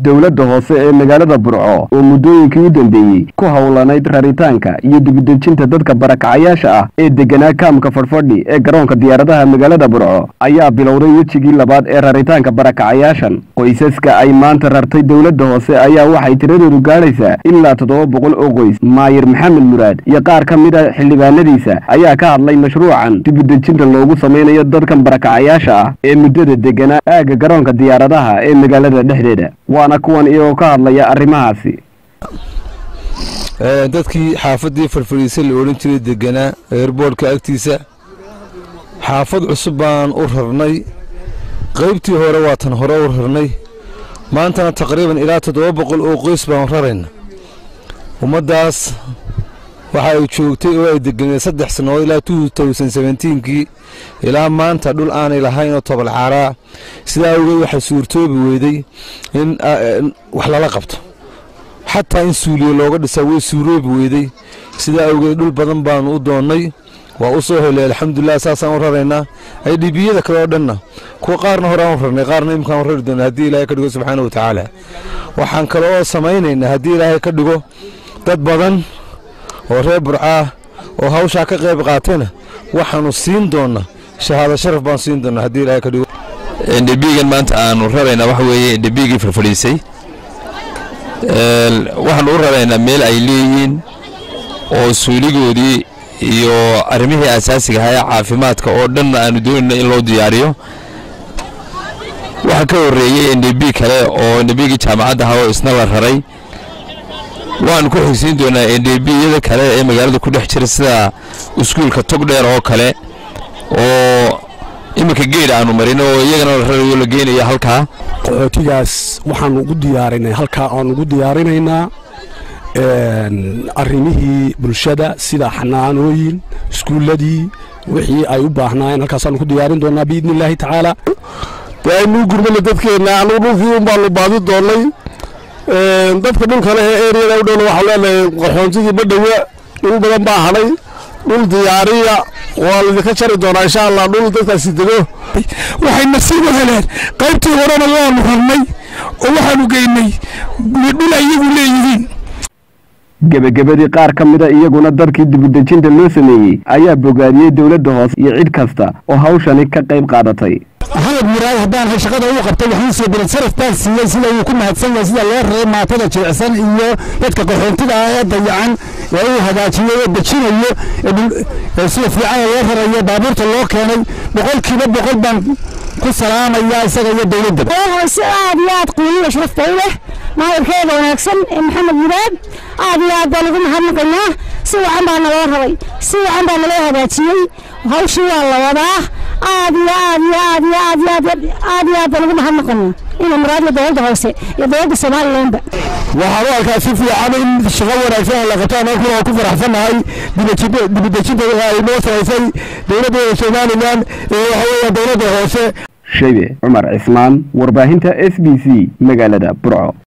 dowladda hoose ee magaalada burco oo muddooyinkii u dambeeyey ku howlanayd raritaanka iyo dibudejinta dadka barakacayaasha ah ee deganaa kaamka fadhfadhi ee garoonka diyaaradaha magaalada burco ayaa bilowday wejigii labaad ee raritaanka barakacayaashan qoysaska ay maanta rartay dowladda hoose ayaa waxay tiradoodu gaadhaysaa ilaa toddoba boqol oo qoys maayir maxamed muraad iyo qaar ka mid a xildhibaanadiisa ayaa ka hadlay mashruucan dibudejinta loogu samaynayo dadkan barakacayaasha ah ee muddada deganaa aagga garoonka diyaaradaha ee magaalada dhexdeeda waana kuwan iyagoo ka hadlaya arrimahaasi dadkii xaafaddii farfadhiisa la odhan jiray deganaa eerboorhka agtiisa xaafad cusub baan u rarnay qaybtii hore waa tan hore u rarnay maantana taqriiban ilaa toddoba boqol oo qoys baan rarayna ummaddaas waxa ay joogtay oo ay deganeed saddex sannadood ilaa kii ilaa maanta dhul aanay lahayn oo tobalcaaraa sidaa awgeed waxaa suurtoobi weyday in wax lala qabto xataa in suuliye looga dhisaa way suuroobi weyday sidaa awgeed dhul badan baanu u doonnay waa u soo helay alxamdulilah saasaan u raraynaa ay dhibiyada kale oo dhanna kuwa qaarna hore aan u rarnay qaarna imkaan u rari doona haddii ilaahay ka dhigo subxaana wa tacaala waxaan kale oo samaynaynaa haddii ilaahay ka dhigo dad badan oo reer burcaah oo hawshaa ka qayb qaatayna waxaanu siin doonnaa shahaado sharaf baan siin doonnaa haddii ilaahay ka dhigo ndbigan maanta aanu raraynaa waxa weeye ndbigii farfadhiisay waxaanu u raraynaa meel ay leeyihiin oo suuligoodii iyo arrimihii asaasiga ahaa ee caafimaadka oo dhanna aanu doonayna in loo diyaariyo waxaa ka horreeyey ndb kale oo ndbigii jaamacadda ahaa oo isna la raray waxaanu ku xigsiin doonaa ndbiyada kale ee magaalada ku dhex jira sida iskuulka togdheer oo kale oo iminka geed aanu marin oo iyagana la rarayo la geynaya halkaa qaxootigaas waxaanu ugu diyaarinay halkaa aanu ugu diyaarinaynaa arrimihii bulshada sida xanaanooyin iskuulladii wixii ay u baahnaayeen halkaasaanu ku diyaarin doonaa biidni illaahi tacaala dee aynuu gurmana dadkeenna anugu dhulkii un baanu baadi doonnay dadka dhulka leh ee eriyada u dhowna waxaan leenahay qaxoontigii badhowa dhul badan baa hadhay dhul diyaariya waa laydinka jari doonaa insha allah dhul dadkaasi dego waxay nasiib u heleen qaybtii horena waanu rarnay oo waxaanu geynay dhul iyagu leeyihiin gebagabadii qaar ka mida iyaguna dadkii dibudejinta loo sameeyey ayaa bogaadiyey dowladda hoose iyo cid kasta oo hawshani ka qayb qaadatay maxamed muraad haddaan hay shaqada uu qabtay waxaan soo bilan saraf baan siiyey sida uu ku mahadsan yahay sida loo raray maatada jilicsan iyo dadka qaxoontiga ah ee dayacan ee uu hagaajiyey ee dejinayo ee sida fiican loo rarayo baabuurta loo keenay boqolkiiba boqol baan ku salaamayaa isaga iyo dowladda hoose aad iyo aad qiimiyo sharafta u leh maayirkeeda wanaagsan ee maxamed muraad aad iyo aad baa lagu mahadnaqaynaa si wacan baa naloo rabay si wacan baa naloo hagaajiyey hawshii waa la wadaa aad iyo aad iyo aad iyo aad iyo aad aad iyo aad baa lagu mahadnaqaynaa ina muraadla dowladda hoose iyo dowladda somalilandba waxaan u arkaa si fiican in shaqo wanaagsan la qabto anaguna waan ku faraxsannahay dibudejinta ay noo samaysay dowladda somalilan ee waxa weeya dowladda hoose shaybe cumar cismaan warbaahinta s b c magaalada burco